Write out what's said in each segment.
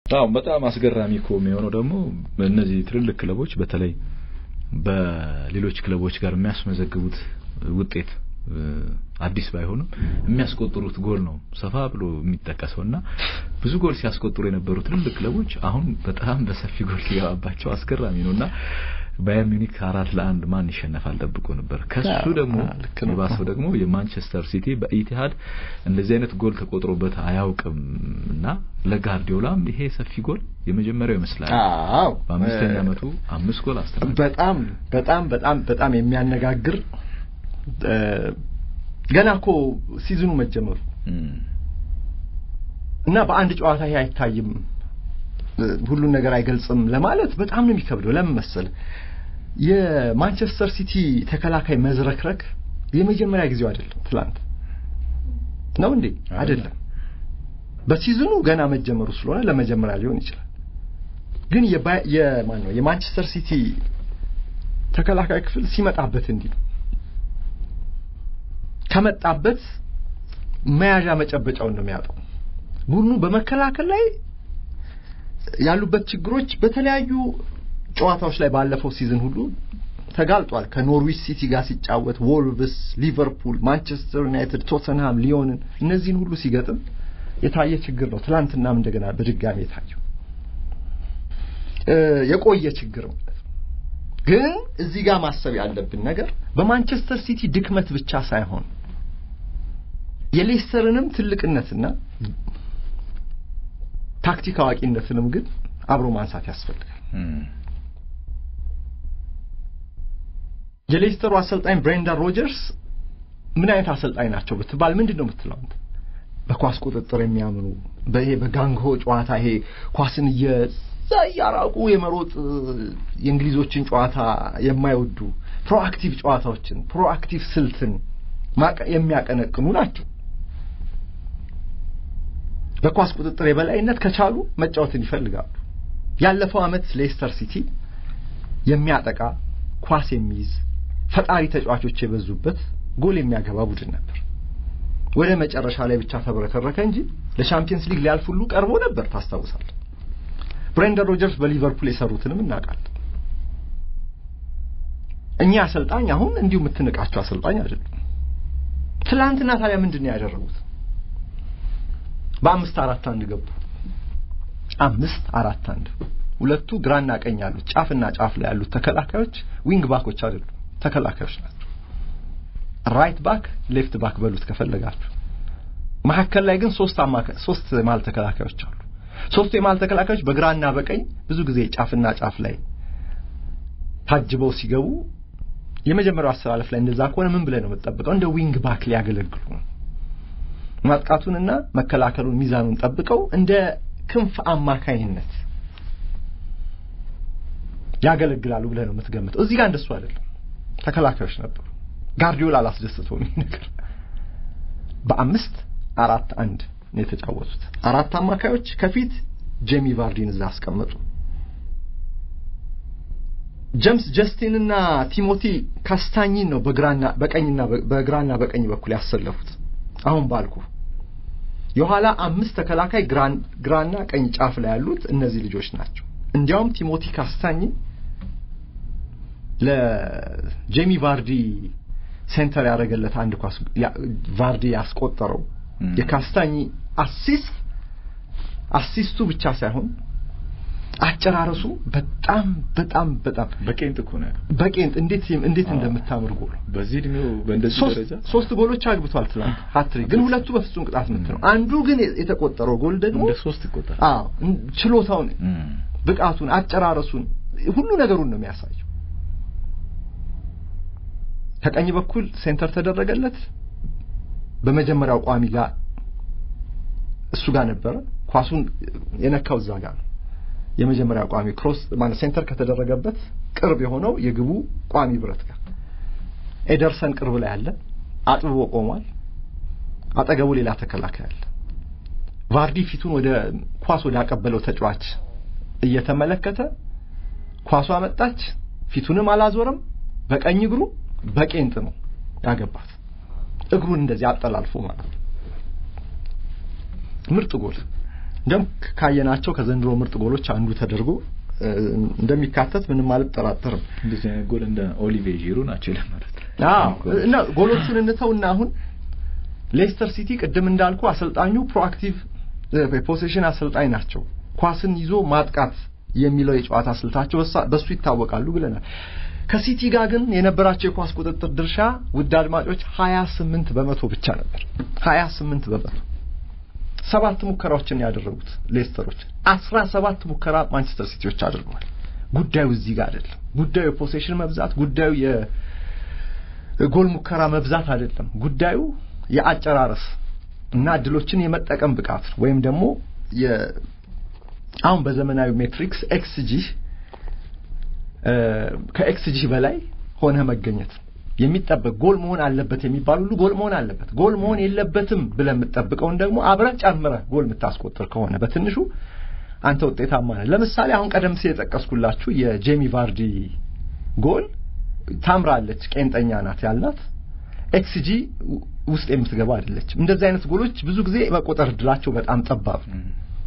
አዎ በጣም አስገራሚ እኮ የሚሆነው ደግሞ እነዚህ ትልልቅ ክለቦች በተለይ በሌሎች ክለቦች ጋር የሚያስመዘግቡት ውጤት አዲስ ባይሆንም የሚያስቆጥሩት ጎል ነው ሰፋ ብሎ የሚጠቀሰው እና ብዙ ጎል ሲያስቆጥሩ የነበሩ ትልልቅ ክለቦች አሁን በጣም በሰፊ ጎል ሲገባባቸው አስገራሚ ነው እና ባየር ሚኒክ አራት ለአንድ ማን ይሸነፋል ጠብቆ ነበር። ከሱ ደግሞ የባሰው ደግሞ የማንቸስተር ሲቲ በኢቲሃድ እንደዚህ አይነት ጎል ተቆጥሮበት አያውቅም እና ለጋርዲዮላም ይሄ ሰፊ ጎል የመጀመሪያው ይመስላል። አዎ በአምስተኛ ዓመቱ አምስት ጎል አስተናግዷል። በጣም በጣም በጣም በጣም የሚያነጋግር ገና እኮ ሲዝኑ መጀመሩ እና በአንድ ጨዋታ ይሄ አይታይም ሁሉን ነገር አይገልጽም ለማለት በጣም ነው የሚከብደው። ለምን መሰል የማንቸስተር ሲቲ ተከላካይ መዝረክረክ የመጀመሪያ ጊዜው አይደለም። ትላንት ነው እንዴ? አይደለም። በሲዝኑ ገና መጀመሩ ስለሆነ ለመጀመሪያ ሊሆን ይችላል። ግን የማን ነው የማንቸስተር ሲቲ ተከላካይ ክፍል ሲመጣበት እንዲህ ነው ከመጣበት መያዣ መጨበጫውን ነው የሚያጣው። ቡድኑ በመከላከል ላይ ያሉበት ችግሮች በተለያዩ ጨዋታዎች ላይ ባለፈው ሲዝን ሁሉ ተጋልጧል። ከኖርዊች ሲቲ ጋር ሲጫወት፣ ወልቭስ፣ ሊቨርፑል፣ ማንቸስተር ዩናይትድ፣ ቶተንሃም፣ ሊዮንን እነዚህን ሁሉ ሲገጥም የታየ ችግር ነው። ትላንትናም እንደገና በድጋሚ የታየው የቆየ ችግር ማለት ነው። ግን እዚህ ጋር ማሰብ ያለብን ነገር በማንቸስተር ሲቲ ድክመት ብቻ ሳይሆን የሌስተርንም ትልቅነትና ታክቲክ አዋቂነትንም ግን አብሮ ማንሳት ያስፈልጋል። የሌስተሩ አሰልጣኝ ብሬንዳን ሮጀርስ ምን አይነት አሰልጣኝ ናቸው ብትባል ምንድን ነው የምትለው? በኳስ ቁጥጥር የሚያምኑ በይሄ በጋንግሆ ጨዋታ ይሄ ኳስን እየዛ እያራቁ የመሮጥ የእንግሊዞችን ጨዋታ የማይወዱ ፕሮአክቲቭ ጨዋታዎችን ፕሮአክቲቭ ስልትን የሚያቀነቅኑ ናቸው። በኳስ ቁጥጥር የበላይነት ከቻሉ መጫወትን ይፈልጋሉ። ያለፈው ዓመት ሌስተር ሲቲ የሚያጠቃ ኳስ የሚይዝ ፈጣሪ ተጫዋቾች የበዙበት ጎል የሚያገባ ቡድን ነበር። ወደ መጨረሻ ላይ ብቻ ተብረከረከ እንጂ ለሻምፒየንስ ሊግ ሊያልፍ ሁሉ ቀርቦ ነበር። ታስታውሳለህ? ብሬንደን ሮጀርስ በሊቨርፑል የሰሩትንም እናውቃለን። እኛ አሰልጣኝ አሁን እንዲሁ የምትንቃቸው አሰልጣኝ አይደሉም። ትላንትና ታዲያ ምንድን ነው ያደረጉት? በአምስት አራት አንድ ገቡ። አምስት አራት አንድ ሁለቱ ግራና ቀኝ ያሉት ጫፍና ጫፍ ላይ ያሉት ተከላካዮች ዊንግ ባኮች አይደሉም፣ ተከላካዮች ናቸው። ራይት ባክ፣ ሌፍት ባክ በሉት ከፈለጋችሁ። መካከል ላይ ግን ሶስት አማካይ ሶስት የመሀል ተከላካዮች አሉ። ሶስቱ የመሀል ተከላካዮች በግራና በቀኝ ብዙ ጊዜ ጫፍና ጫፍ ላይ ታጅበው ሲገቡ የመጀመሪያው አሰላለፍ ላይ እንደዛ ከሆነ ምን ብለህ ነው የምትጠብቀው? እንደ ዊንግ ባክ ሊያገለግሉ ነው። ማጥቃቱንና መከላከሉን ሚዛኑን ጠብቀው እንደ ክንፍ አማካይነት ያገለግላሉ ብለህ ነው የምትገምተው። እዚህ ጋር እንደሱ አይደለም። ተከላካዮች ነበሩ። ጋርዲዮላ አላስደስተውም ይህ ነገር። በአምስት አራት አንድ ነው የተጫወቱት። አራት አማካዮች ከፊት ጄሚ ቫርዲን እዛ አስቀመጡ። ጀምስ ጀስቲን እና ቲሞቲ ካስታኝን ነው በግራና በቀኝና በግራና በቀኝ በኩል ያሰለፉት። አሁን ባልኩ የኋላ አምስት ተከላካይ ግራና ቀኝ ጫፍ ላይ ያሉት እነዚህ ልጆች ናቸው። እንዲያውም ቲሞቲ ካስታኝ ለጄሚ ቫርዲ ሴንተር ያደረገለት አንድ ኳስ ቫርዲ ያስቆጠረው የካስታኝ አሲስት አሲስቱ ብቻ ሳይሆን አጨራረሱ በጣም በጣም በጣም በቄንጥ እኮ ነው በቄንጥ እንዴት እንዴት እንደምታምር ጎል በዚህ እድሜው በእንደዚህ ደረጃ ሶስት ጎሎች አግብቷል ትናንት ሃትሪክ ግን ሁለቱ በፍጹም ቅጣት ምት ነው አንዱ ግን የተቆጠረው ጎል ደግሞ እንደ ሶስት ይቆጠራል አዎ ችሎታውን ብቃቱን አጨራረሱን ሁሉ ነገሩን ነው የሚያሳየው ከቀኝ በኩል ሴንተር ተደረገለት በመጀመሪያው ቋሚ ጋር እሱ ጋር ነበረ ኳሱን የነካው እዛ ጋር ነው የመጀመሪያ ቋሚ ክሮስ ማለት ሴንተር ከተደረገበት ቅርብ የሆነው የግቡ ቋሚ ብረት ጋር ኤደርሰን ቅርብ ላይ አለ አጥብቦ ቆሟል አጠገቡ ሌላ ተከላካይ አለ ቫርዲ ፊቱን ወደ ኳስ ወደ አቀበለው ተጫዋች እየተመለከተ ኳሷ መጣች ፊቱንም አላዞረም በቀኝ እግሩ በቄንጥ ነው ያገባት እግሩን እንደዚህ አጠላልፎ ማለት ነው ምርጥ ጎል እንደም ካየናቸው ከዘንድሮ ምርጥ ጎሎች አንዱ ተደርጎ እንደሚካተት ምንም አልጠራጠርም። እንደዚህ አይነት ጎል እንደ ኦሊቬ ዢሩ ናቸው ለማለት አዎ። እና ጎሎቹን እንተውና አሁን ሌስተር ሲቲ ቅድም እንዳልኩ አሰልጣኙ ፕሮአክቲቭ የፖሴሽን አሰልጣኝ ናቸው። ኳስን ይዞ ማጥቃት የሚለው የጨዋታ ስልታቸው በሱ ይታወቃሉ ብለናል። ከሲቲ ጋር ግን የነበራቸው የኳስ ቁጥጥር ድርሻ ውድ አድማጮች 28 በመቶ ብቻ ነበር። 28 በመቶ ሰባት ሙከራዎችን ያደረጉት ሌስተሮች፣ 17 ሙከራ ማንቸስተር ሲቲዎች አድርገዋል። ጉዳዩ እዚህ ጋር አይደለም። ጉዳዩ የፖሴሽን መብዛት፣ ጉዳዩ የጎል ሙከራ መብዛት አይደለም። ጉዳዩ የአጨራረስ እና እድሎችን የመጠቀም ብቃት ወይም ደግሞ አሁን በዘመናዊ ሜትሪክስ ኤክስጂ ከኤክስጂ በላይ ሆነ መገኘት የሚጠበቅ ጎል መሆን አለበት የሚባል ሁሉ ጎል መሆን አለበት። ጎል መሆን የለበትም ብለህ የምትጠብቀውን ደግሞ አብረህ ጨምረህ ጎል የምታስቆጥር ከሆነ በትንሹ አንተ ውጤታማ ነህ። ለምሳሌ አሁን ቀደም ሲል የጠቀስኩላችሁ የጄሚ ቫርዲ ጎል ታምራለች፣ ቄንጠኛ ናት ያልናት ኤክስጂ ውስጥ የምትገባ አይደለችም። እንደዚህ አይነት ጎሎች ብዙ ጊዜ መቆጠር እድላቸው በጣም ጠባብ ነው።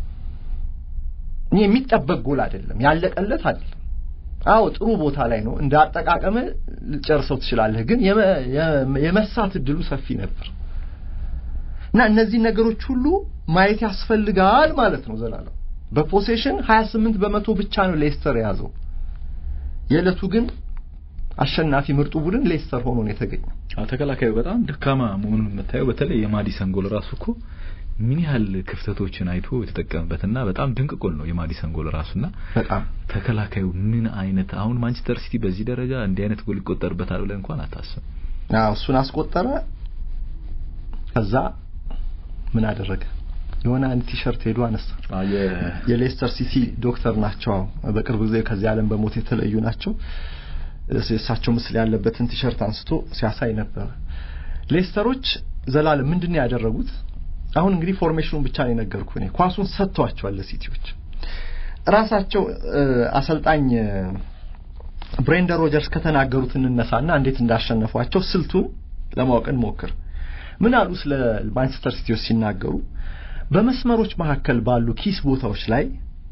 የሚጠበቅ ጎል አይደለም፣ ያለቀለት አይደለም። አዎ ጥሩ ቦታ ላይ ነው። እንደ አጠቃቀም ልጨርሰው ትችላለህ፣ ግን የመሳት እድሉ ሰፊ ነበር እና እነዚህ ነገሮች ሁሉ ማየት ያስፈልጋል ማለት ነው። ዘላለም በፖሴሽን 28 በመቶ ብቻ ነው ሌስተር የያዘው። የዕለቱ ግን አሸናፊ ምርጡ ቡድን ሌስተር ሆኖ ነው የተገኘው። ተከላካዩ በጣም ደካማ መሆኑን የምታየው በተለይ የማዲሰን ጎል ራሱ እኮ ምን ያህል ክፍተቶችን አይቶ የተጠቀመበትና በጣም ድንቅ ጎል ነው የማዲሰን ጎል ራሱና በጣም ተከላካዩ ምን አይነት አሁን ማንቸስተር ሲቲ በዚህ ደረጃ እንዲህ አይነት ጎል ይቆጠርበታል ብለን እንኳን አታስብ። አዎ እሱን አስቆጠረ። ከዛ ምን አደረገ? የሆነ አንድ ቲሸርት ሄዶ አነሳ። የሌስተር ሲቲ ዶክተር ናቸው። በቅርብ ጊዜ ከዚህ ዓለም በሞት የተለዩ ናቸው። የእሳቸው ምስል ያለበትን ቲሸርት አንስቶ ሲያሳይ ነበር። ሌስተሮች ዘላለም ምንድን ነው ያደረጉት? አሁን እንግዲህ ፎርሜሽኑን ብቻ ነው የነገርኩ እኔ። ኳሱን ሰጥቷቸዋል ለሲቲዎች። ራሳቸው አሰልጣኝ ብሬንደን ሮጀርስ ከተናገሩት እንነሳና እንዴት እንዳሸነፏቸው ስልቱን ለማወቅ እንሞክር። ምን አሉ ስለ ማንቸስተር ሲቲዎች ሲናገሩ በመስመሮች መካከል ባሉ ኪስ ቦታዎች ላይ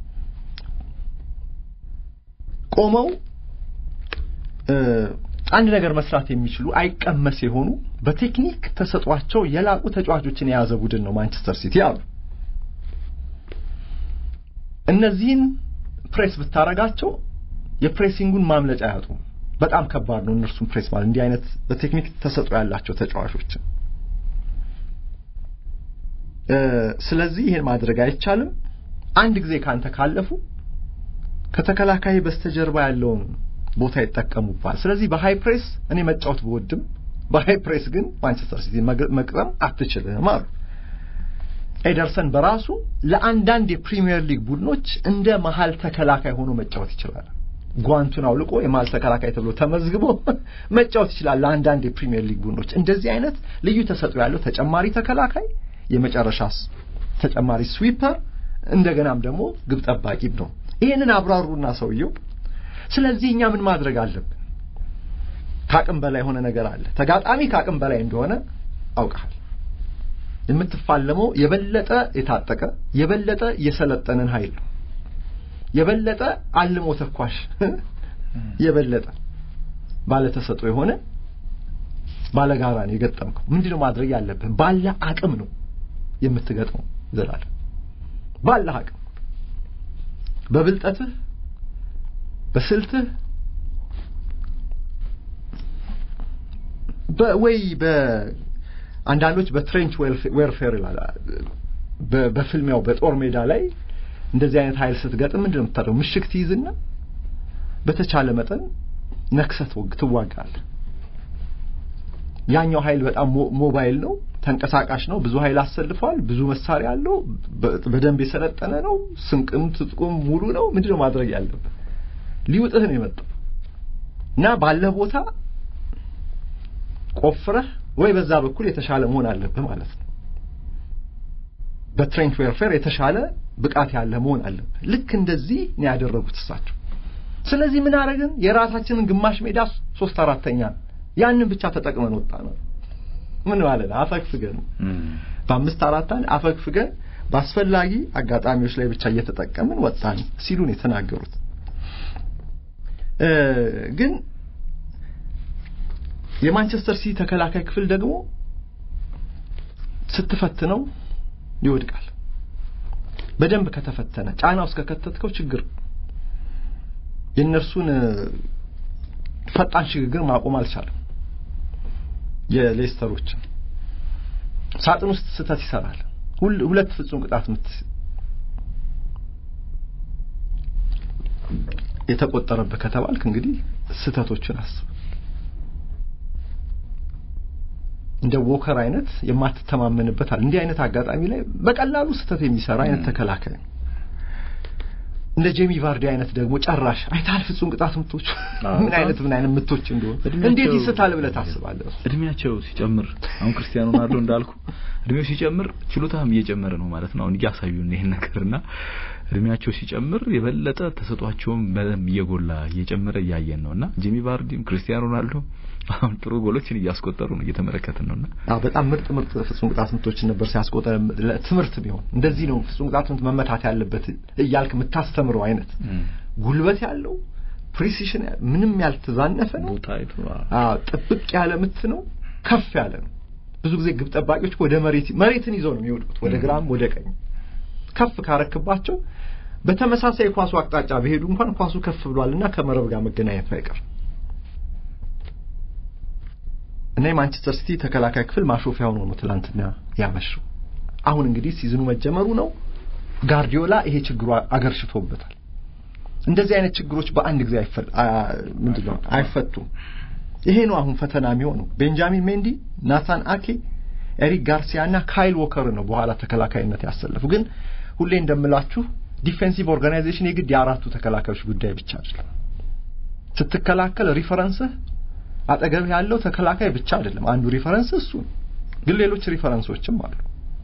ቆመው አንድ ነገር መስራት የሚችሉ አይቀመስ የሆኑ በቴክኒክ ተሰጧቸው የላቁ ተጫዋቾችን የያዘ ቡድን ነው ማንቸስተር ሲቲ አሉ። እነዚህን ፕሬስ ብታረጋቸው የፕሬሲንጉን ማምለጫ ያጡ በጣም ከባድ ነው እነርሱን ፕሬስ ማለት እንዲህ አይነት በቴክኒክ ተሰጦ ያላቸው ተጫዋቾችን። ስለዚህ ይሄን ማድረግ አይቻልም። አንድ ጊዜ ካንተ ካለፉ ከተከላካይ በስተጀርባ ያለውን ቦታ ይጠቀሙባል። ስለዚህ በሃይ ፕሬስ እኔ መጫወት ብወድም በሃይ ፕሬስ ግን ማንቸስተር ሲቲ መቅጠም አትችልም አሉ። ኤደርሰን በራሱ ለአንዳንድ የፕሪሚየር ሊግ ቡድኖች እንደ መሀል ተከላካይ ሆኖ መጫወት ይችላል። ጓንቱን አውልቆ የመሀል ተከላካይ ተብሎ ተመዝግቦ መጫወት ይችላል ለአንዳንድ የፕሪሚየር ሊግ ቡድኖች። እንደዚህ አይነት ልዩ ተሰጥኦ ያለው ተጨማሪ ተከላካይ፣ የመጨረሻ ተጨማሪ ስዊፐር፣ እንደገናም ደግሞ ግብ ጠባቂም ነው። ይሄንን አብራሩና ሰውየው ስለዚህ እኛ ምን ማድረግ አለብን? ከአቅም በላይ የሆነ ነገር አለ። ተጋጣሚ ከአቅም በላይ እንደሆነ አውቃል። የምትፋለመው የበለጠ የታጠቀ የበለጠ የሰለጠንን ኃይል ነው። የበለጠ አልሞ ተኳሽ የበለጠ ባለተሰጦ የሆነ ባለጋራ ነው የገጠምከው። ምንድነው ማድረግ ያለብህ? ባለ አቅም ነው የምትገጥመው። ዘላለም ባለ አቅም በብልጠትህ በስልትህ ወይ በአንዳንዶች በትሬንች ዌርፌር ይላል። በፍልሚያው በጦር ሜዳ ላይ እንደዚህ አይነት ኃይል ስትገጥም ምንድን ነው የምታደርገው? ምሽግ ትይዝና በተቻለ መጠን ነክሰት ትዋጋለህ። ያኛው ኃይል በጣም ሞባይል ነው፣ ተንቀሳቃሽ ነው፣ ብዙ ኃይል አሰልፏል፣ ብዙ መሳሪያ አለው፣ በደንብ የሰለጠነ ነው፣ ስንቅም ትጥቁም ሙሉ ነው። ምንድን ነው ማድረግ ያለብህ? ሊውጥህ ነው የመጣው እና ባለህ ቦታ ቆፍረህ ወይ በዛ በኩል የተሻለ መሆን አለብህ ማለት ነው። በትሬንች ዌርፌር የተሻለ ብቃት ያለ መሆን አለብህ። ልክ እንደዚህ ነው ያደረጉት እሳቸው። ስለዚህ ምን አደረግን? የራሳችንን ግማሽ ሜዳ ሶስት አራተኛ ያንን ብቻ ተጠቅመን ወጣ ነው። ምን ማለት ነው? አፈግፍገን በአምስት አራት አንድ አፈግፍገን በአስፈላጊ አጋጣሚዎች ላይ ብቻ እየተጠቀምን ወጣን ሲሉ ነው የተናገሩት። ግን የማንቸስተር ሲቲ ተከላካይ ክፍል ደግሞ ስትፈትነው ይወድቃል። በደንብ ከተፈተነ ጫና ውስጥ ከከተትከው ችግር የእነርሱን ፈጣን ሽግግር ማቆም አልቻለም። የሌስተሮችን ሳጥን ውስጥ ስህተት ይሰራል። ሁለት ፍጹም ቅጣት ምት የተቆጠረብህ ከተባልክ እንግዲህ ስህተቶችን አስብ። እንደ ዎከር አይነት የማትተማመንበት አለ። እንዲህ አይነት አጋጣሚ ላይ በቀላሉ ስህተት የሚሰራ አይነት ተከላካይ ነው። እንደ ጄሚ ቫርዲ አይነት ደግሞ ጨራሽ አይታል ፍጹም ቅጣት ምቶች ምን አይነት ምን አይነት ምቶች እንደሆነ እንዴት ይስታል ብለህ ታስባለህ? እድሜያቸው ሲጨምር አሁን ክርስቲያኖ ሮናልዶ እንዳልኩ እድሜው ሲጨምር ችሎታም እየጨመረ ነው ማለት ነው። አሁን እያሳዩን ይሄን ነገርና እድሜያቸው ሲጨምር የበለጠ ተሰጧቸውም በደንብ እየጎላ እየጨመረ እያየን ነውና ጄሚ ቫርዲም ክርስቲያኖ ሮናልዶ አሁን ጥሩ ጎሎችን እያስቆጠሩ ነው እየተመለከትን ነውና አዎ በጣም ምርጥ ምርጥ ፍጹም ቅጣት ምቶችን ነበር ሲያስቆጠር ትምህርት ቢሆን እንደዚህ ነው ፍጹም ቅጣት ምት መመታት ያለበት እያልክ የምታስተምረው አይነት ጉልበት ያለው ፕሪሲሽን ምንም ያልተዛነፈ ነው አዎ ጥብቅ ያለ ምት ነው ከፍ ያለ ነው ብዙ ጊዜ ግብ ጠባቂዎች ወደ መሬት መሬትን ይዘው ነው የሚወድቁት ወደ ግራም ወደ ቀኝ ከፍ ካረክባቸው በተመሳሳይ የኳሱ አቅጣጫ በሄዱ እንኳን ኳሱ ከፍ ብሏልና ከመረብ ጋር መገናኘቱ አይቀርም እና የማንቸስተር ሲቲ ተከላካይ ክፍል ማሾፊያ ሆኖ ነው ትላንትና ያመሸው። አሁን እንግዲህ ሲዝኑ መጀመሩ ነው። ጋርዲዮላ ይሄ ችግሩ አገርሽቶበታል። እንደዚህ አይነት ችግሮች በአንድ ጊዜ ምንድነው አይፈቱም። ይሄ ነው አሁን ፈተና የሚሆነው። ቤንጃሚን ሜንዲ፣ ናታን አኬ፣ ኤሪክ ጋርሲያ እና ካይል ዎከር ነው በኋላ ተከላካይነት ያሰለፉ። ግን ሁሌ እንደምላችሁ ዲፌንሲቭ ኦርጋናይዜሽን የግድ የአራቱ ተከላካዮች ጉዳይ ብቻ አይደለም። ስትከላከል ሪፈረንስህ አጠገብ ያለው ተከላካይ ብቻ አይደለም። አንዱ ሪፈረንስ እሱ ግን ሌሎች ሪፈረንሶችም አሉ።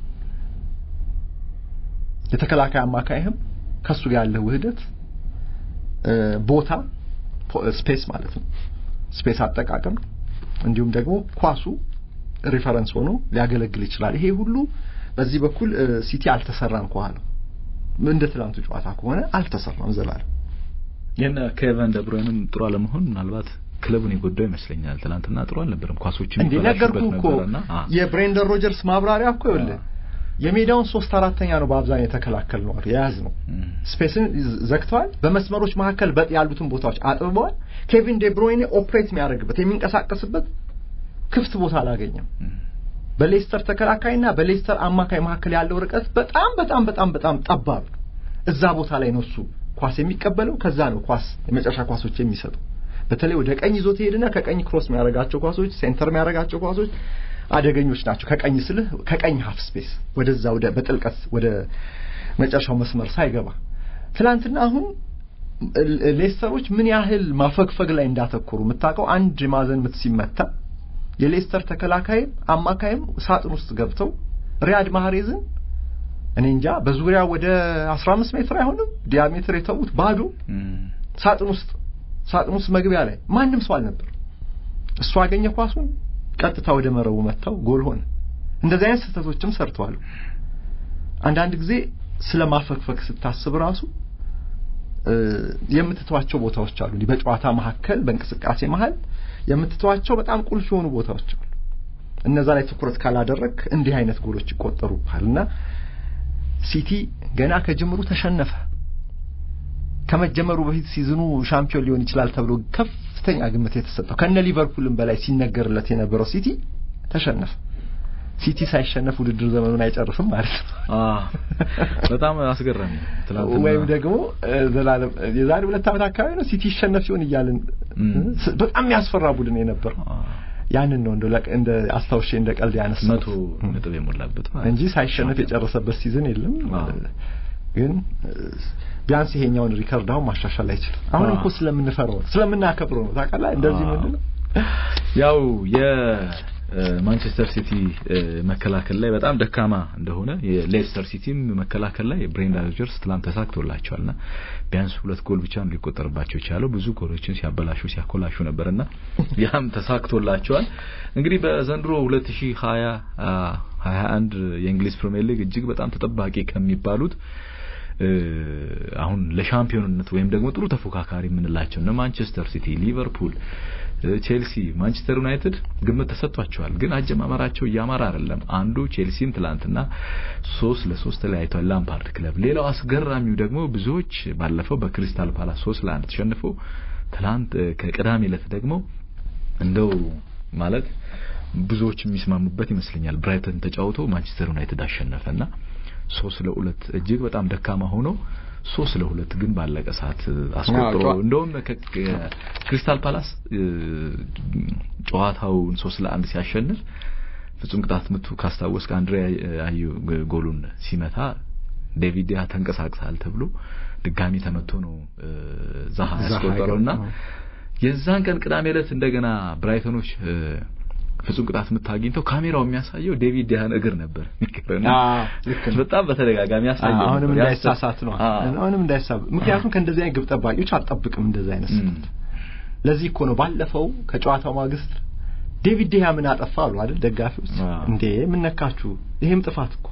የተከላካይ አማካይህም ከሱ ጋር ያለው ውህደት ቦታ ስፔስ ማለት ነው። ስፔስ አጠቃቀም እንዲሁም ደግሞ ኳሱ ሪፈረንስ ሆኖ ሊያገለግል ይችላል። ይሄ ሁሉ በዚህ በኩል ሲቲ አልተሰራም ከኋላ እንደ ትላንቱ ጨዋታ ከሆነ አልተሰራም ዘላለም የነ ኬቨን ደብሮይንም ጥሩ አለመሆን ምናልባት ክለቡን የጎዳው ይመስለኛል። ትናንትና ጥሩ አልነበረም። ኳሶችን እንዴ ነገርኩህ እኮ የብሬንደን ሮጀርስ ማብራሪያ እኮ ይኸውልህ የሜዳውን ሶስት አራተኛ ነው በአብዛኛው የተከላከል ነው የያዝ ነው። ስፔስን ዘግተዋል። በመስመሮች መካከል በጥ ያሉትን ቦታዎች አጥብበዋል። ኬቪን ዴብሮይኔ ኦፕሬት የሚያደርግበት የሚንቀሳቀስበት ክፍት ቦታ አላገኘም። በሌስተር ተከላካይና በሌስተር አማካይ መካከል ያለው ርቀት በጣም በጣም በጣም በጣም ጠባብ እዛ ቦታ ላይ ነው እሱ ኳስ የሚቀበለው ከዛ ነው ኳስ የመጨረሻ ኳሶች የሚሰጠው በተለይ ወደ ቀኝ ይዞት ሄድና ከቀኝ ክሮስ የሚያደርጋቸው ኳሶች ሴንተር የሚያደርጋቸው ኳሶች አደገኞች ናቸው። ከቀኝ ስልህ ከቀኝ ሀፍ ስፔስ ወደዛ ወደ በጥልቀት ወደ መጨረሻው መስመር ሳይገባ ትላንትና አሁን ሌስተሮች ምን ያህል ማፈግፈግ ላይ እንዳተኮሩ የምታውቀው አንድ ማዕዘን ምት ሲመታ የሌስተር ተከላካይም አማካይም ሳጥን ውስጥ ገብተው ሪያድ ማህሬዝን እኔ እንጃ በዙሪያ ወደ 15 ሜትር አይሆንም ዲያሜትር የተዉት ባዶ ሳጥን ውስጥ ሳጥን ውስጥ መግቢያ ላይ ማንም ሰው አልነበር። እሱ አገኘ ኳሱን ቀጥታ ወደ መረቡ መታው፣ ጎል ሆነ። እንደዚህ አይነት ስህተቶችም ሰርተዋል። አንዳንድ ጊዜ ስለ ማፈግፈግ ስታስብ ራሱ የምትተዋቸው ቦታዎች አሉ። በጨዋታ መካከል በእንቅስቃሴ መሀል የምትተዋቸው በጣም ቁልፍ የሆኑ ቦታዎች አሉ። እነዛ ላይ ትኩረት ካላደረግ እንዲህ አይነት ጎሎች ይቆጠሩብሃል እና ሲቲ ገና ከጅምሩ ተሸነፈ። ከመጀመሩ በፊት ሲዝኑ ሻምፒዮን ሊሆን ይችላል ተብሎ ከፍተኛ ግምት የተሰጠው ከነ ሊቨርፑልም በላይ ሲነገርለት የነበረው ሲቲ ተሸነፈ። ሲቲ ሳይሸነፍ ውድድር ዘመኑን አይጨርስም ማለት ነው። በጣም አስገራሚ ትናንትና ወይም ደግሞ ዘላለም የዛሬ ሁለት ዓመት አካባቢ ነው ሲቲ ይሸነፍ ሲሆን እያልን በጣም የሚያስፈራ ቡድን የነበረው ያንን ነው እንደ እንደ አስታውሼ እንደ ቀልድ ያነሳው መቶ ነጥብ የሞላበት እንጂ ሳይሸነፍ የጨረሰበት ሲዝን የለም። ግን ቢያንስ ይሄኛውን ሪከርድ አሁን ማሻሻል አይችልም። አሁን እኮ ስለምንፈራው ስለምናከብረው ነው ታውቃለህ። እንደዚህ ምንድን ነው ያው የ ማንቸስተር ሲቲ መከላከል ላይ በጣም ደካማ እንደሆነ የሌስተር ሲቲም መከላከል ላይ ብሬንዳን ሮጀርስ ትላንት ተሳክቶላቸዋልና ቢያንስ ሁለት ጎል ብቻ ነው ሊቆጠርባቸው የቻለው። ብዙ ጎሎችን ሲያበላሹ ሲያኮላሹ ነበርና ያም ተሳክቶላቸዋል። እንግዲህ በዘንድሮ 2020 21 የእንግሊዝ ፕሪሚየር ሊግ እጅግ በጣም ተጠባቂ ከሚባሉት አሁን ለሻምፒዮንነት ወይም ደግሞ ጥሩ ተፎካካሪ የምንላቸው እነ ማንቸስተር ሲቲ፣ ሊቨርፑል፣ ቼልሲ፣ ማንቸስተር ዩናይትድ ግምት ተሰጥቷቸዋል። ግን አጀማመራቸው እያማረ አይደለም። አንዱ ቼልሲም ትላንትና ሶስት ለሶስት ተለያይቷል ላምፓርድ ክለብ። ሌላው አስገራሚው ደግሞ ብዙዎች ባለፈው በክሪስታል ፓላስ ሶስት ለአንድ ተሸንፎ ትላንት ከቅዳሜ ዕለት ደግሞ እንደው ማለት ብዙዎች የሚስማሙበት ይመስለኛል ብራይተን ተጫውቶ ማንቸስተር ዩናይትድ አሸነፈና ሶስት ለሁለት እጅግ በጣም ደካማ ሆኖ ሶስት ለሁለት ግን ባለቀ ሰዓት አስቆጥሮ እንደውም ክሪስታል ፓላስ ጨዋታውን ሶስት ለአንድ ሲያሸንፍ ፍጹም ቅጣት ምቱ ካስታወስክ አንድሬ አዩ ጎሉን ሲመታ ዴቪድ ያ ተንቀሳቅሳል ተብሎ ድጋሚ ተመቶ ነው ዛሃ ያስቆጠረውና የዛን ቀን ቅዳሜ ዕለት እንደገና ብራይተኖች ፍጹም ቅጣት ምት አግኝተው ካሜራው የሚያሳየው ዴቪድ ያን እግር ነበር በጣም በተደጋጋሚ ያሳየው አሁንም እንዳይሳሳት ነው አሁንም እንዳይሳብ ምክንያቱም ከእንደዚህ አይነት ግብ ጠባቂዎች አልጠብቅም እንደዚህ አይነት ስህተት ለዚህ እኮ ነው ባለፈው ከጨዋታው ማግስት ዴቪድ ያ ምን አጠፋ አሉ አይደል ደጋፊዎች እንዴ ምን ነካችሁ ይሄም ጥፋት እኮ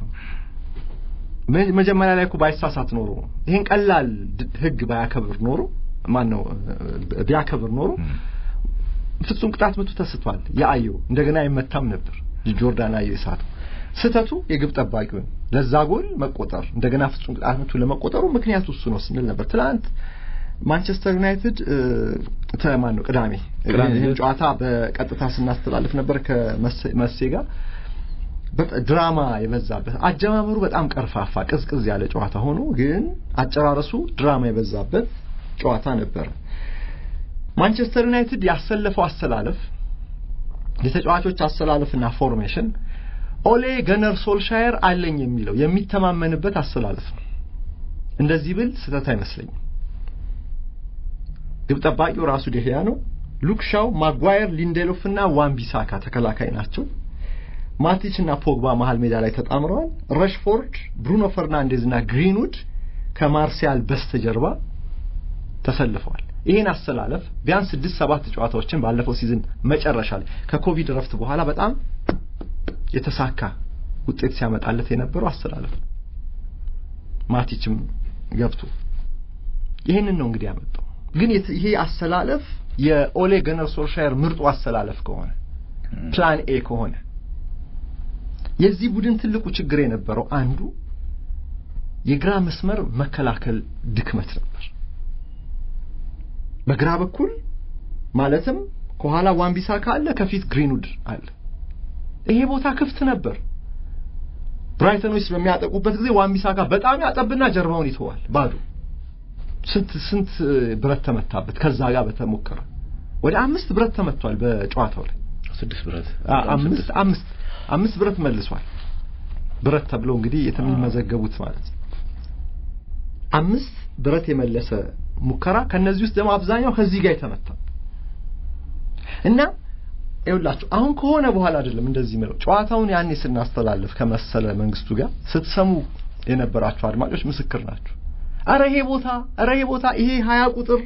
መጀመሪያ ላይ እኮ ባይሳሳት ኖሮ ይሄን ቀላል ህግ ባያከብር ኖሮ ማን ነው ቢያከብር ኖሮ ፍጹም ቅጣት ምቱ ተስቷል። የአየው እንደገና አይመታም ነበር ጆርዳን አየው የሳተው ስህተቱ የግብ ጠባቂው ለዛ ጎል መቆጠር እንደገና ፍጹም ቅጣት ምቱ ለመቆጠሩ ምክንያቱ እሱ ነው ስንል ነበር። ትናንት ማንቸስተር ዩናይትድ ተማን ነው ቅዳሜ ይህን ጨዋታ በቀጥታ ስናስተላልፍ ነበር ከመሴ ጋር ድራማ የበዛበት አጀማመሩ በጣም ቀርፋፋ ቅዝቅዝ ያለ ጨዋታ ሆኖ ግን አጨራረሱ ድራማ የበዛበት ጨዋታ ነበረ። ማንቸስተር ዩናይትድ ያሰለፈው አሰላለፍ የተጫዋቾች አሰላለፍና ፎርሜሽን ኦሌ ገነር ሶልሻየር አለኝ የሚለው የሚተማመንበት አሰላለፍ ነው። እንደዚህ ብል ስህተት አይመስለኝም። ግብ ጠባቂው ራሱ ዴህያ ነው። ሉክሻው፣ ማጓየር፣ ሊንዴሎፍ እና ዋንቢሳካ ተከላካይ ናቸው። ማቲች እና ፖግባ መሀል ሜዳ ላይ ተጣምረዋል። ረሽፎርድ፣ ብሩኖ ፈርናንዴዝ እና ግሪንውድ ከማርሲያል በስተጀርባ ተሰልፈዋል። ይህን አሰላለፍ ቢያንስ ስድስት ሰባት ጨዋታዎችን ባለፈው ሲዝን መጨረሻ ላይ ከኮቪድ ረፍት በኋላ በጣም የተሳካ ውጤት ሲያመጣለት የነበረው አሰላለፍ ማቲችም ገብቶ ይህንን ነው እንግዲህ ያመጣው። ግን ይሄ አሰላለፍ የኦሌ ገነር ሶልሻየር ምርጡ አሰላለፍ ከሆነ ፕላን ኤ ከሆነ የዚህ ቡድን ትልቁ ችግር የነበረው አንዱ የግራ መስመር መከላከል ድክመት ነበር። በግራ በኩል ማለትም ከኋላ ዋንቢሳካ አለ፣ ከፊት ግሪንውድ አለ። ይሄ ቦታ ክፍት ነበር። ብራይተኖች በሚያጠቁበት ጊዜ ዋንቢሳካ በጣም ያጠብና ጀርባውን ይተዋል ባዶ። ስንት ስንት ብረት ተመታበት። ከዛ ጋር በተሞከረ ወደ አምስት ብረት ተመቷል በጨዋታው ላይ ስድስት ብረት አምስት አምስት አምስት ብረት መልሷል። ብረት ተብሎ እንግዲህ የተመዘገቡት ማለት ነው። አምስት ብረት የመለሰ ሙከራ ከነዚህ ውስጥ ደግሞ አብዛኛው ከዚህ ጋር የተመታ እና ይኸውላችሁ አሁን ከሆነ በኋላ አይደለም እንደዚህ ምለው ጨዋታውን ያኔ ስናስተላልፍ ከመሰለ መንግስቱ ጋር ስትሰሙ የነበራችሁ አድማጮች ምስክር ናችሁ። አረ ይሄ ቦታ አረ ይሄ ቦታ ይሄ ሀያ ቁጥር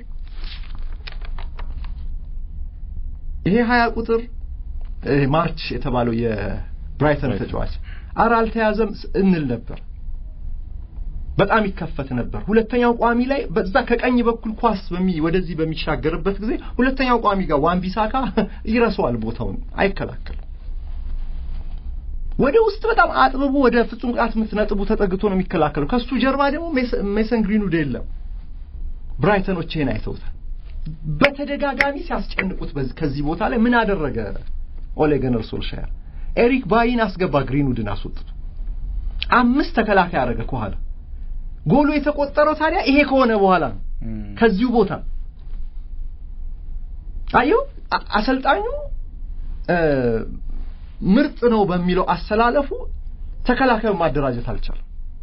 ይሄ ሀያ ቁጥር ማርች የተባለው የብራይተን ተጫዋች አረ አልተያዘም እንል ነበር። በጣም ይከፈት ነበር። ሁለተኛው ቋሚ ላይ በዛ ከቀኝ በኩል ኳስ በሚ ወደዚህ በሚሻገርበት ጊዜ ሁለተኛው ቋሚ ጋር ዋንቢሳካ ይረሳዋል፣ ቦታውን አይከላከልም። ወደ ውስጥ በጣም አጥብቦ ወደ ፍጹም ቅጣት ምት ነጥቡ ተጠግቶ ነው የሚከላከለው። ከሱ ጀርባ ደግሞ ሜሰን ግሪንውድ የለም። ብራይተኖች ይሄን አይተውታል። በተደጋጋሚ ሲያስጨንቁት ከዚህ ቦታ ላይ ምን አደረገ ኦሌ ገነር ሶልሻየር? ኤሪክ ባይን አስገባ፣ ግሪንውድን አስወጥቶ አምስት ተከላካይ አደረገ ከኋላ ጎሉ የተቆጠረው ታዲያ ይሄ ከሆነ በኋላ ነው። ከዚሁ ቦታ አየው አሰልጣኙ ምርጥ ነው በሚለው አሰላለፉ ተከላካዩ ማደራጀት አልቻለም።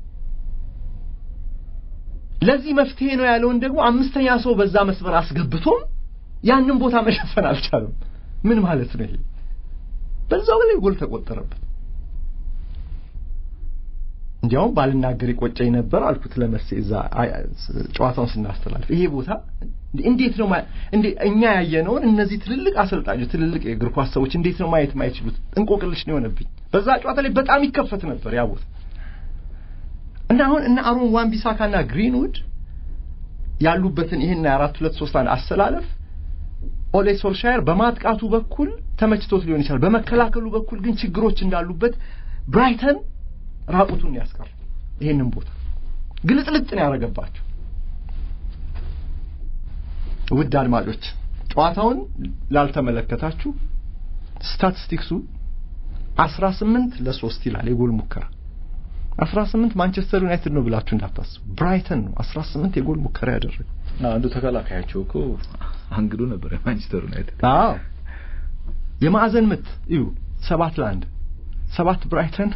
ለዚህ መፍትሄ ነው ያለውን ደግሞ አምስተኛ ሰው በዛ መስመር አስገብቶም ያንን ቦታ መሸፈን አልቻለም። ምን ማለት ነው ይሄ? በዛው ላይ ጎል ተቆጠረበት። እንዲያውም ባልናገር ይቆጨኝ ነበር አልኩት ለመሴ እዛ ጨዋታውን ስናስተላልፍ ይሄ ቦታ እንዴት ነው እንዴ እኛ ያየነውን እነዚህ ትልልቅ አሰልጣኞች ትልልቅ የእግር ኳስ ሰዎች እንዴት ነው ማየት ማይችሉት? እንቆቅልሽ ነው የሆነብኝ። በዛ ጨዋታ ላይ በጣም ይከፈት ነበር ያ ቦታ እና አሁን እነ አሮን ዋን ቢሳካና ግሪንውድ ያሉበትን ይህን አራት ሁለት ሶስት አንድ አሰላለፍ ኦሌ ሶልሻየር በማጥቃቱ በኩል ተመችቶት ሊሆን ይችላል። በመከላከሉ በኩል ግን ችግሮች እንዳሉበት ብራይተን ራቁቱን ያስቀር ይሄንን ቦታ ግልጥልጥ ነው ያደረገባቸው። ውድ አድማጮች ጨዋታውን ላልተመለከታችሁ ስታቲስቲክሱ 18 ለሶስት ይላል የጎል ሙከራ 18 ማንቸስተር ዩናይትድ ነው ብላችሁ እንዳታስቡ ብራይተን ነው 18 የጎል ሙከራ ያደረገው አንዱ ተከላካያቸው እኮ አንግዶ ነበር የማንቸስተር ዩናይትድ አዎ የማዕዘን ምት እዩ ሰባት ለአንድ ሰባት ብራይተን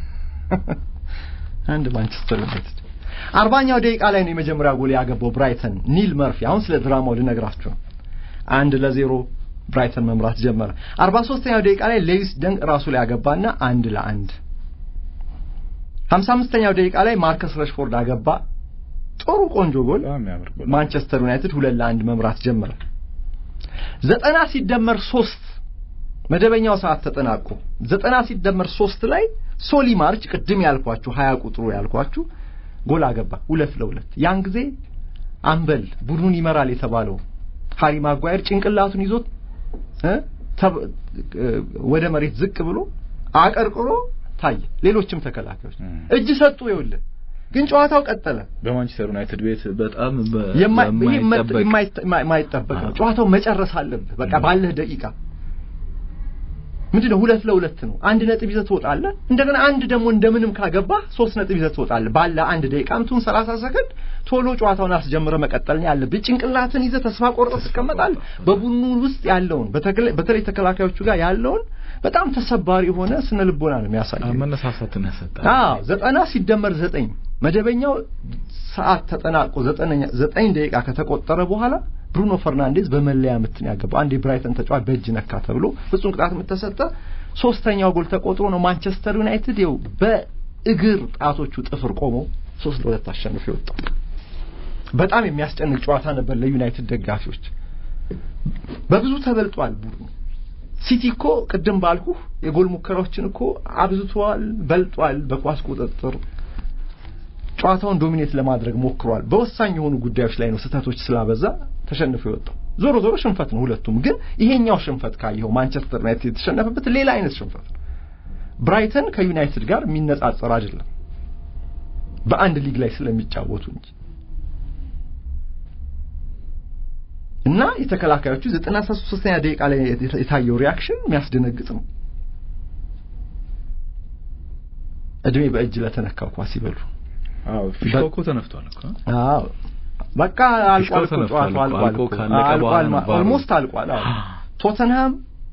አንድ ማንቸስተር ዩናይትድ አርባኛው ደቂቃ ላይ ነው የመጀመሪያ ጎል ያገባው ብራይተን ኒል መርፊ አሁን ስለ ድራማው ልነግራችሁ ነው አንድ ለዜሮ ብራይተን መምራት ጀመረ አርባ ሶስተኛው ደቂቃ ላይ ሌዊስ ደንቅ ራሱ ላይ ያገባና አንድ ለአንድ ሀምሳ አምስተኛው ደቂቃ ላይ ማርከስ ረሽፎርድ አገባ ጥሩ ቆንጆ ጎል ማንቸስተር ዩናይትድ ሁለት ለአንድ መምራት ጀመረ ዘጠና ሲደመር ሶስት መደበኛው ሰዓት ተጠናቆ ዘጠና ሲደመር ሶስት ላይ ሶሊ ማርች ቅድም ያልኳችሁ ሀያ ቁጥሩ ያልኳችሁ ጎል አገባ ሁለት ለሁለት ያን ጊዜ አምበል ቡድኑን ይመራል የተባለው ሃሪ ማጓየር ጭንቅላቱን ይዞት ወደ መሬት ዝቅ ብሎ አቀርቅሮ ታየ ሌሎችም ተከላካዮች እጅ ሰጡ ይኸውልህ ግን ጨዋታው ቀጠለ በማንቸስተር ዩናይትድ ቤት በጣም የማይጠበቅ ነው ጨዋታው መጨረስ አለብህ በቃ ባለህ ደቂቃ ምንድነው ሁለት ለሁለት ነው አንድ ነጥብ ይዘህ ትወጣለህ እንደገና አንድ ደግሞ እንደምንም ካገባ ሶስት ነጥብ ይዘህ ትወጣለህ ባለ አንድ ደቂቃ ምቱን 30 ሰከንድ ቶሎ ጨዋታውን አስጀምረ መቀጠል ነው ያለብህ ጭንቅላትን ይዘህ ተስፋ ቆርጠህ ትቀመጣለህ በቡድኑ ውስጥ ያለውን በተለይ ተከላካዮቹ ጋር ያለውን በጣም ተሰባሪ የሆነ ስነ ልቦና ነው የሚያሳየው መነሳሳትን ያሰጣል አዎ ዘጠና ሲደመር ዘጠኝ መደበኛው ሰዓት ተጠናቆ ዘጠነኛ ዘጠኝ ደቂቃ ከተቆጠረ በኋላ ብሩኖ ፈርናንዴዝ በመለያ ምትን ያገባው አንድ የብራይተን ተጫዋች በእጅ ነካ ተብሎ ፍጹም ቅጣት ምት ተሰጠ ሶስተኛው ጎል ተቆጥሮ ነው ማንቸስተር ዩናይትድ ይኸው በእግር ጣቶቹ ጥፍር ቆሞ ሶስት ለሁለት አሸንፎ የወጣው በጣም የሚያስጨንቅ ጨዋታ ነበር ለዩናይትድ ደጋፊዎች በብዙ ተበልጧል ቡድኑ ሲቲ እኮ ቅድም ባልኩ የጎል ሙከራዎችን እኮ አብዝቷል በልጧል በኳስ ቁጥጥር ጨዋታውን ዶሚኔት ለማድረግ ሞክሯል በወሳኝ የሆኑ ጉዳዮች ላይ ነው ስህተቶች ስላበዛ ተሸንፎ የወጣው ዞሮ ዞሮ ሽንፈት ነው ሁለቱም ግን ይሄኛው ሽንፈት ካየኸው ማንቸስተር ዩናይትድ የተሸነፈበት ሌላ አይነት ሽንፈት ነው ብራይተን ከዩናይትድ ጋር የሚነጻጸር አይደለም በአንድ ሊግ ላይ ስለሚጫወቱ እንጂ እና የተከላካዮቹ ዘጠና ሶስተኛ ደቂቃ ላይ የታየው ሪያክሽን የሚያስደነግጥ ነው እድሜ በእጅ ለተነካው ኳስ ይበሉ አዎ ፊሽካው እኮ ተነፍቷል እኮ አዎ በቃ አልቋል እኮ ጨዋታው አልቋል አልቋል ኦልሞስት አልቋል አዎ ቶተንሃም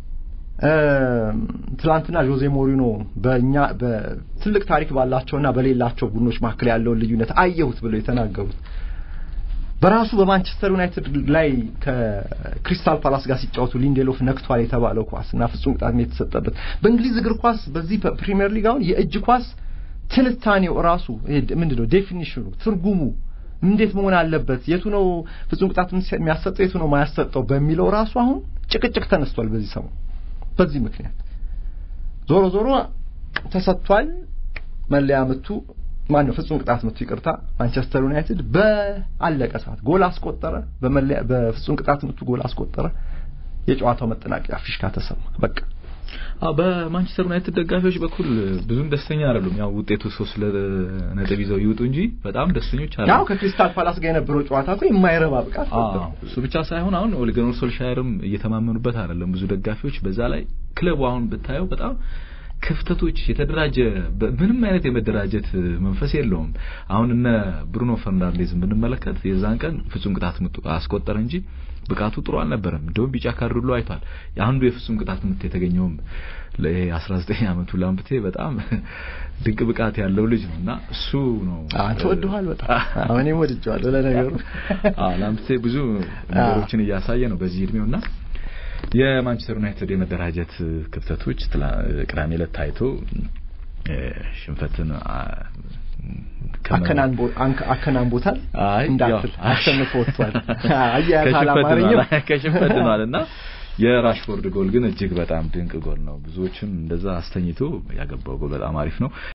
ትላንትና ጆዜ ሞሪኖ በእኛ በትልቅ ታሪክ ባላቸውና በሌላቸው ቡድኖች መካከል ያለውን ልዩነት አየሁት ብለው የተናገሩት በራሱ በማንቸስተር ዩናይትድ ላይ ከክሪስታል ፓላስ ጋር ሲጫወቱ ሊንዴሎፍ ነክቷል የተባለው ኳስ እና ፍጹም ቅጣት የተሰጠበት በእንግሊዝ እግር ኳስ በዚህ ፕሪሚየር ሊግ አሁን የእጅ ኳስ ትንታኔው ራሱ ምንድነው ዴፊኒሽኑ ትርጉሙ እንዴት መሆን አለበት የቱ ነው ፍጹም ቅጣት የሚያሰጠው የቱ ነው ማያሰጠው በሚለው ራሱ አሁን ጭቅጭቅ ተነስቷል በዚህ ሰሞን በዚህ ምክንያት ዞሮ ዞሮ ተሰጥቷል መለያ ምቱ ማን ነው ፍጹም ቅጣት ምቱ ይቅርታ ማንቸስተር ዩናይትድ በአለቀ ሰዓት ጎል አስቆጠረ በመለያ በፍጹም ቅጣት ምቱ ጎል አስቆጠረ የጨዋታው መጠናቀቂያ ፊሽካ ተሰማ በቃ በማንቸስተር ዩናይትድ ደጋፊዎች በኩል ብዙም ደስተኛ አይደሉም። ያው ውጤቱ ሶስት ነጥብ ይዘው ይውጡ እንጂ በጣም ደስተኞች አይደሉም። ያው ከክሪስታል ፓላስ ጋር የነበረው ጨዋታ እኮ የማይረባ ብቃት እሱ ብቻ ሳይሆን አሁን ኦሌ ጉናር ሶልሻየርም እየተማመኑበት አይደለም ብዙ ደጋፊዎች። በዛ ላይ ክለቡ አሁን ብታየው በጣም ክፍተቶች የተደራጀ ምንም አይነት የመደራጀት መንፈስ የለውም። አሁን እነ ብሩኖ ፈርናንዴዝን ብንመለከት የዛን ቀን ፍጹም ቅጣት ምት አስቆጠረ እንጂ ብቃቱ ጥሩ አልነበረም። እንደውም ቢጫ ካርድ ሁሉ አይቷል። የአንዱ የፍጹም ቅጣት ምት የተገኘውም ለይሄ 19 ዓመቱ ላምፕቴ በጣም ድንቅ ብቃት ያለው ልጅ ነው እና እሱ ነው አንተ ወደዋል በጣም እኔም ወድጀዋለሁ ለነገሩ አዎ ላምፕቴ ብዙ ነገሮችን እያሳየ ነው በዚህ እድሜውና የማንቸስተር ዩናይትድ የመደራጀት ክፍተቶች ቅዳሜ ዕለት ታይቶ ሽንፈትን አከናንቦታል እንዳትል አሸንፎ ወጥቷል። አያያዝ አላማረኝም ከሽንፈት ድኗልና የራሽፎርድ ጎል ግን እጅግ በጣም ድንቅ ጎል ነው። ብዙዎችም እንደዛ አስተኝቶ ያገባው ጎል በጣም አሪፍ ነው።